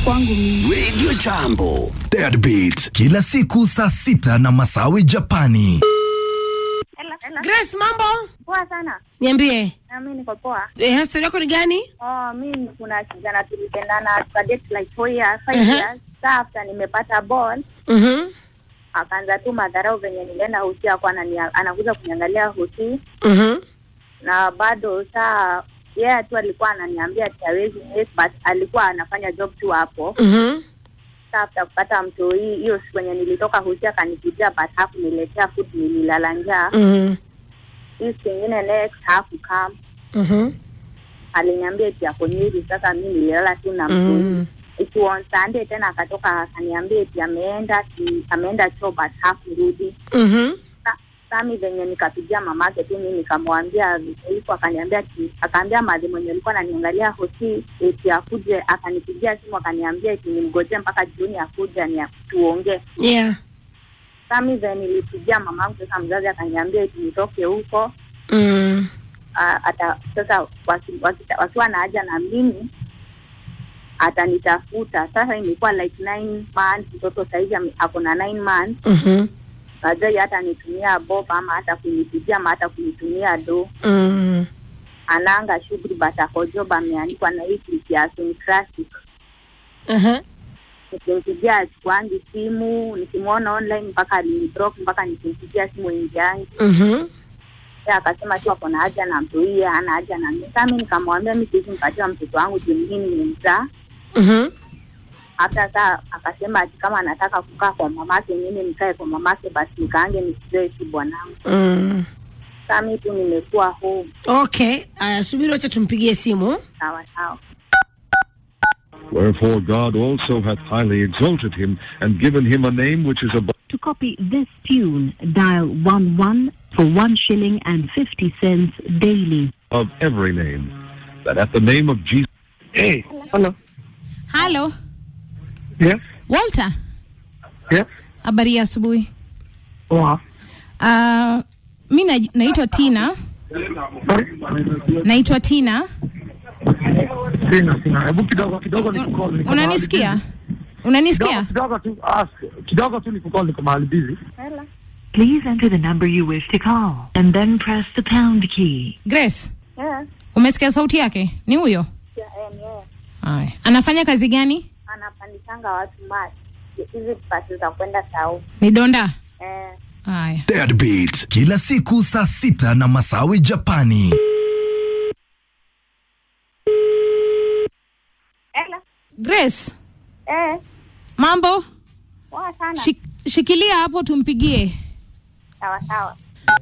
kwangu mimi. Radio Jambo, Deadbeat, kila siku saa sita na Masawi Japani. Grace, mambo? Poa sana. Niambie. Na mimi niko poa. Eh, story yako ni gani? Oh, mimi kuna kijana tulipendana tukadate like four years, five Uh-huh. years. Sa after nimepata ball, Mhm. akaanza tu madharau venye nilienda hosi ako anania- anakuja kuniangalia hosi Mhm. na bado saa yeye yeah, tu alikuwa ananiambia ati hawezi miss, but alikuwa anafanya job tu hapo. Mhm. Sa after kupata mtu hii hiyo siku yenye nilitoka hosi akanikujia but hakuniletea food, nililala njaa. Mhm. Hii siku ingine next hakukam Mhm. aliniambia eti ako Nyeri. Sasa mi nililala tu na mtu Mhm. ikiwa on Sunday tena akatoka akaniambia eti ameenda ati ameenda choo but hakurudi. Mhm. Sa- Sami venye nikapigia mamake tu mimi nikamwambia hivyo, akaniambia ati akaambia madhi mwenye alikuwa ananiangalia hosi eti akuje, akanipigia simu akaniambia eti nimgojee mpaka jioni akuje ni tuongee. Yeah. Sami venye nilipigia mamangu sasa, mzazi akaniambia eti nitoke huko Mm. Ah, ata sasa waki- waki- wakiwa na haja na mimi atanitafuta. Sasa imekuwa like nine months, mtoto saizi ame- ako na nine months, Mhm. najai hata anitumia bob ama hata kunipigia ama hata kunitumia do. Mm. Ananga shughuli but ako job, ameandikwa na hii clip ya Syncratic. Aha. Nikimpigia achukuangi simu, nikimwona online mpaka aliniblock, mpaka nikimpigia simu ingiangi Mhm. Yeye akasema tu ako na haja na mtu hii, hana haja na mimi. Sasa mimi nikamwambia mimi siwezi mpatia mtoto wangu juu mimi nimemzaa. Mhm. hata saa akasema ati kama anataka kukaa kwa mamake mimi nikae kwa mamake basi nikaange nisizoe tu bwanangu Mm. saa mi tu nimekuwa home Okay. Aya, subiri wacha tumpigie simu. sawa sawa Wherefore God also hath highly exalted him, and given him a name which is above To copy this tune, dial 11 for 1 shilling and 50 cents daily. every name, that at the name of Jesus. Hey, hello. Halo, Yes, Walter. yes. Habari ya asubuhi. Poa. Uh, mi na, naitwa Tina. Sorry. Naitwa Tina. Sina, sina. Hebu kidogo kidogo nikukol. niko mahali Unanisikia? busy. Unanisikia? Kidogo kidogo tu, ah, kidogo tu nikukol, niko mahali busy. Please enter the number you wish to call and then press the pound key. Grace, yeah. umesikia sauti yake? Ni huyo? yeah, yeah, yeah. Haya. Anafanya kazi gani? anapandishanga watu mati hizi pasi za kwenda sau Ni donda? eh, Haya. Deadbeat, kila siku saa sita na Masawi Japani. ela Grace, eh, mambo? poa sana Shik, shikilia hapo tumpigie. sawa sawa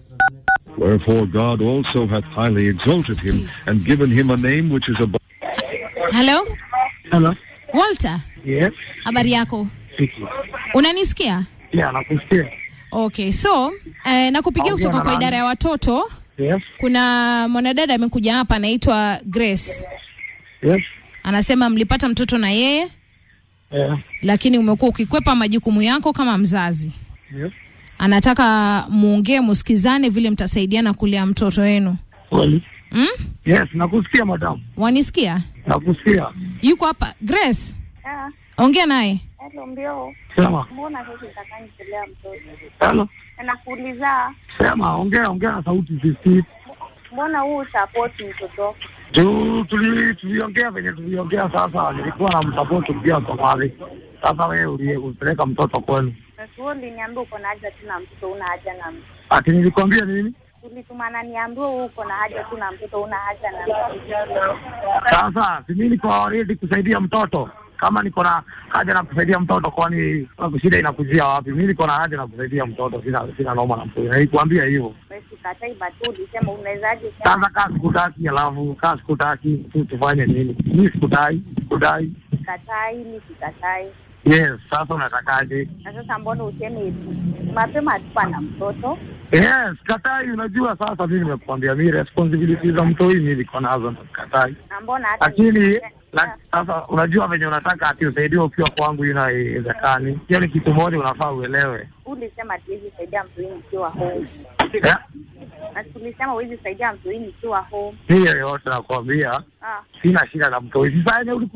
Wherefore God also hath highly exalted him, and given him a name which is above. Hello? Hello. Walter, Yes. habari yako? Siki. Unanisikia? Yeah, nakusikia. Okay, so eh, nakupigia Ongea kutoka na kwa nani? idara ya watoto. Yes. Kuna mwanadada amekuja hapa anaitwa Grace. Yes. Anasema mlipata mtoto na yeye Yeah. lakini umekuwa ukikwepa majukumu yako kama mzazi. Yes. Anataka muongee, musikizane vile mtasaidiana kulea mtoto wenu. Kweli. Mm? Yes, nakusikia madam. Wanisikia? Nakusikia. Yuko hapa. Grace, yeah. ongea naye. Hello, mbio Sema. mbona sasa utakanyi kulea mtoto Hello. nakuuliza Sema, ongea ongea na sauti sisi. mbona huu support mtoto Tu tuli tuliongea venye tuliongea sasa, nilikuwa na msapoti pia Somali. Sasa wewe ulie- ulipeleka mtoto kwenu. nasuo uliniambia uko na haja tu na mtoto una haja na mtoto Ati nilikwambia nini? ulitumana niambiwa huu uko na haja tu na mtoto una haja na mtoto Sasa si mimi niko ready kusaidia mtoto. Kama niko na haja na kusaidia mtoto, kwani kwa shida inakujia wapi? Mimi niko na haja na kusaidia mtoto, sina sina noma na mtoto. Nilikwambia hivyo. Wewe sikatai batu ulisema unawezaje Sasa kaa sikutaki, alafu kaa sikutaki, tu tufanye nini? Mimi sikutai, sikutai. sikatai ni sikatai Yes, sasa unatakaje? na sasa mbona useme hivi mapema hatukuwa na mtoto Yes, katai. Unajua sasa mimi nimekuambia mimi responsibility za mtoi mimi niko nazo na katai. na mbona hata Lakini la, sasa unajua venye unataka ati usaidiwe ukiwa kwangu, hiyo haiwezekani. Hiyo ni kitu moja unafaa uelewe. ulisema hatuwezi saidia mtu hii nikiwa home Yeah. na tulisema huwezi saidia mtu hii nikiwa home Hiyo yote nakwambia, ah sina shida na mtoi. Sasa yenye ulikuwa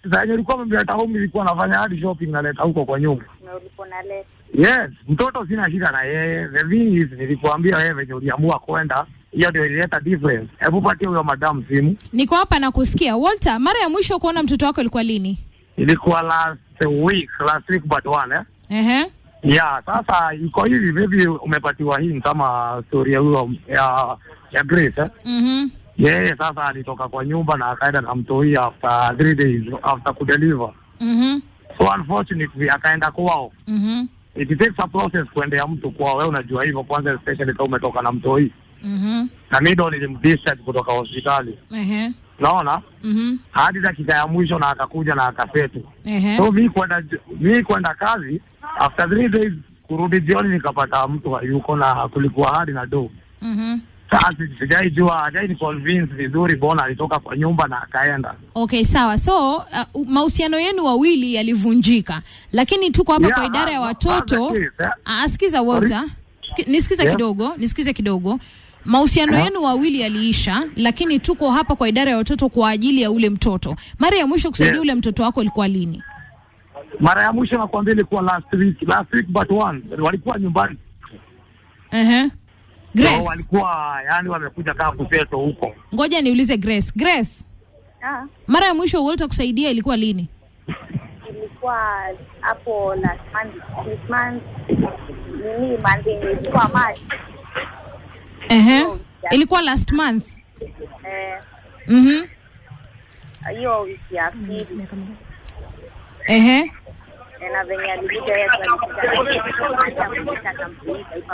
Sasa nilikuwa mmeleta home, nilikuwa nafanya hadi shopping naleta huko kwa nyumba. na ulikuwa unaleta Yes, mtoto sina shida na yeye. The thing is, nilikuambia wewe venye uliamua kwenda, hiyo ndio ilileta difference. Hebu patie huyo madam simu. Niko hapa na kusikia. Walter, mara ya mwisho kuona mtoto wako ilikuwa lini? Ilikuwa last week, last week but one eh. Ehe. Yeah, sasa iko hivi, maybe umepatiwa hii kama story ya huyo ya ya Grace eh. Mhm. Yeye sasa alitoka kwa nyumba na akaenda na mtoi after three days after kudeliver. Mhm. So unfortunately akaenda kwao. Mhm. It takes a process kuendea mtu kwao, wewe unajua hivyo, kwanza especially kama umetoka na mtoi. Mhm. Na mimi ndo nilimdischarge kutoka hospitali. Ehe. Naona Mhm. hadi dakika ya mwisho na akakuja na akasetu. Ehe. So mi kwenda mi kwenda kazi after three days kurudi jioni nikapata mtu hayuko na kulikuwa hadi na do. Mhm. Sasa sijaijua, hajai ni convince vizuri, bona alitoka kwa nyumba na akaenda. Okay, sawa. So uh, mahusiano yenu wawili yalivunjika, lakini tuko hapa Yeah, kwa idara ya that- watoto. that's the case, eh. Ah, sikiza Walter, Siki, nisikize Yeah. kidogo, nisikize kidogo. Mahusiano Yeah. yenu wawili yaliisha, lakini tuko hapa kwa idara ya watoto kwa ajili ya ule mtoto. Mara ya mwisho kusaidia Yeah. ule mtoto wako ilikuwa lini? Mara ya mwisho nakwambia ilikuwa last week, last week but one, walikuwa nyumbani Ehe. so, Grace, walikuwa yani wamekuja kaa kuseto huko. ngoja niulize Grace. Grace, ah, mara ya mwisho Walter kusaidia ilikuwa lini? ilikuwa hapo last month this month nini month yenye ilikuwa March Ehe. Ilikuwa last month. eh, Mhm. hiyo wiki ya pili Ehe. eh, na venye alikuja yeye alikuja akamleta akamfunika ipa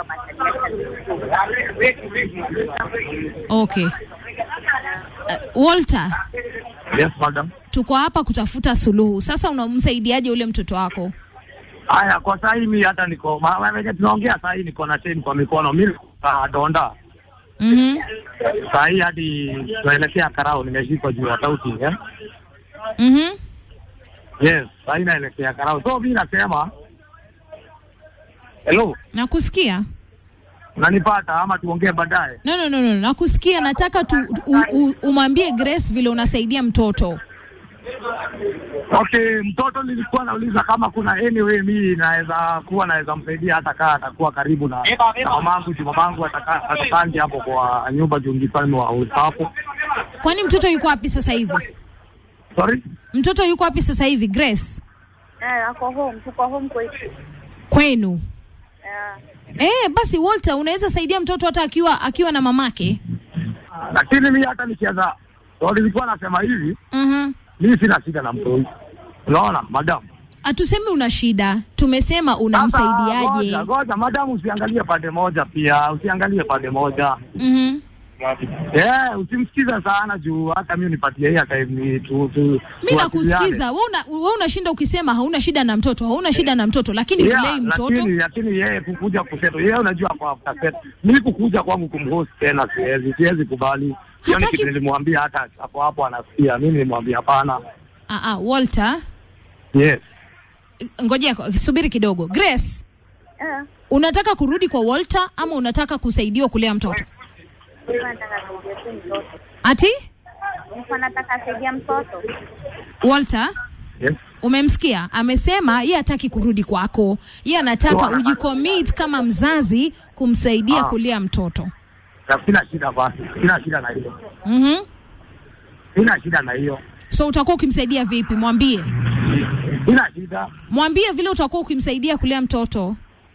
Okay. Uh, Walter, Yes madam. tuko hapa kutafuta suluhu. Sasa unamsaidiaje ule mtoto wako? Haya, kwa saa hii mi hata niko ma- ma- venye tunaongea saa hii niko na chain kwa mikono, mi uh, donda Mhm. saa hii hadi tunaelekea Karao, nimeshikwa juu ya sauti eh? Mhm. Yes, saa hii naelekea Karao, so mi nasema hello, Nakusikia. unanipata ama tuongee baadaye? No, no, no, no. Nakusikia. Nataka tu u, u, umwambie Grace vile unasaidia mtoto. Okay, mtoto nilikuwa nauliza kama kuna anyway mi naweza kuwa naweza msaidia hata kaa atakuwa karibu na na mamangu juu mamangu atakaa atakangi hapo kwa nyumba juu ngifalme wa hapo. Kwani mtoto yuko wapi sasa hivi? Sorry? Mtoto yuko wapi sasa hivi Grace? eh, ako home tuko home kwetu Kwenu. eh, Eh, basi Walter unaweza saidia mtoto hata akiwa akiwa na mamake. Lakini mi hata nikianza so nilikuwa nasema hivi, Mhm. mi sina shida na mtu huyu. Unaona madam? Hatusemi una shida, tumesema Sasa, unamsaidiaje. Ngoja, ngoja madam, usiangalie pande moja pia, usiangalie pande moja. Mhm. Eh, usimsikize sana juu hata mi nipatie hii time ni tu tu. Mi tuwasiliane. nakusikiza wewe una, wewe unashinda ukisema hauna shida na mtoto, hauna shida na mtoto, lakini Yeah, ulei mtoto. lakini lakini yeye kukuja kuseto yeye unajua kwa after set mimi kukuja kwangu kumhost tena siwezi siwezi kubali hiyo ni Hataki- kitu nilimwambia hata hapo hapo anasikia mimi nilimwambia hapana Ah, ah, Walter, yes ngojea subiri kidogo. Grace, eh, unataka kurudi kwa Walter ama unataka kusaidiwa kulea mtoto? nilikuwa nataka saidia tu mtoto Ati nilikuwa nataka saidia mtoto Walter, yes umemsikia? Amesema yeye hataki kurudi kwako, yeye anataka Ndio, anataka- ujicommit kama mzazi kumsaidia Ah. kulea mtoto. na sina shida basi sina shida na hiyo Mhm. sina shida na hiyo So utakuwa ukimsaidia vipi? Mwambie, sina shida mwambie vile utakuwa ukimsaidia kulea mtoto.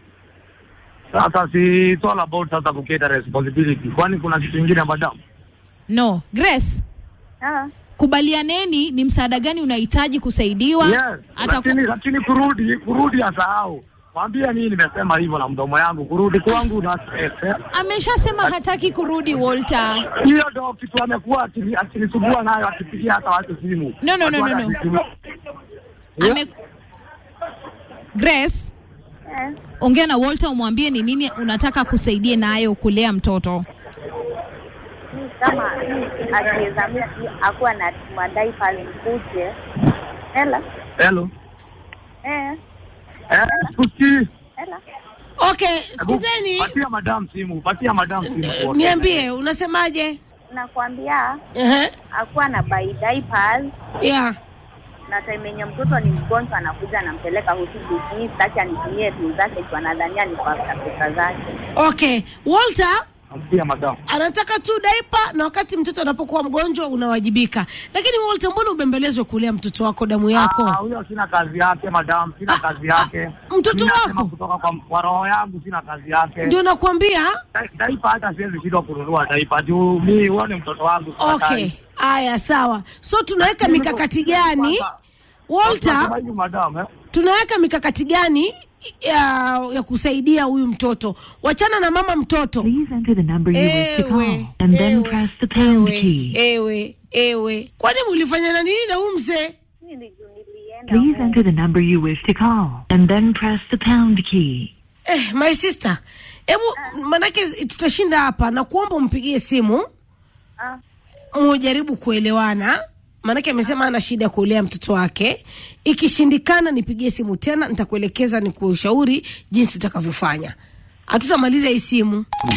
sasa si it's all about sasa kuketa responsibility kwani kuna kitu kingine madam No, Grace, ah, kubalianeni ni msaada gani unahitaji kusaidiwa. yes Ataku- lakini lakini kurudi kurudi asahau mwambie mimi nimesema hivyo na mdomo yangu kurudi kwangu na stress eh. ameshasema hataki kurudi Walter. hiyo ndo kitu amekuwa akini- akinisumbua nayo akipigia hata watu simu. No, no, no, Watu no, no. wananisumbua. Yeah. Ame... Grace, eh, ongea na Walter umwambie ni nini unataka kusaidie nayo kulea mtoto. mi kama akiweza mimi akuwa na madai pale mkuje hela Hello. eh, Eh, kusikii. hela Okay, Hebu, sikizeni, Patia madam simu, patia madam simu. niambie unasemaje? nakwambia Ehe, akuwa na buy diapers yeah. na time yenye mtoto ni mgonjwa anakuja anampeleka hospitali sitaki anitumie tu zake tu anadhania ni kwa pesa zake Okay, Walter Namsikia madam. anataka tu daipa na wakati mtoto anapokuwa mgonjwa unawajibika. Lakini Walter, mbona ubembelezwe kulea mtoto wako damu yako? Ah, huyo sina kazi yake madam, sina Ah, kazi yake. ah, mtoto Mimi nasema wako? kutoka kwa, kwa roho yangu sina kazi yake. Ndio nakwambia. Da- Daipa hata siwezi shindwa kununua daipa juu mi huo ni mtoto wangu. Okay, haya sawa. So tunaweka Mimi mikakati ndio- gani Walter? Nasema hivi madam, eh? tunaweka mikakati gani ya, ya kusaidia huyu mtoto? Wachana na mama mtoto. Please enter the number you wish to Ewe, call and then ewe, press the pound ewe, key. ewe, ewe. Kwani mulifanya na nini na huyu mzee? Mimi ndio nilienda Please huko. enter the number you wish to call and then press the pound key. Eh, my sister, hebu manake tutashinda hapa na kuomba umpigie simu Ah, mujaribu kuelewana, maanake amesema ana shida ya kulea mtoto wake. Ikishindikana nipigie simu tena, nitakuelekeza ni kushauri jinsi utakavyofanya. Hatutamaliza hii simu.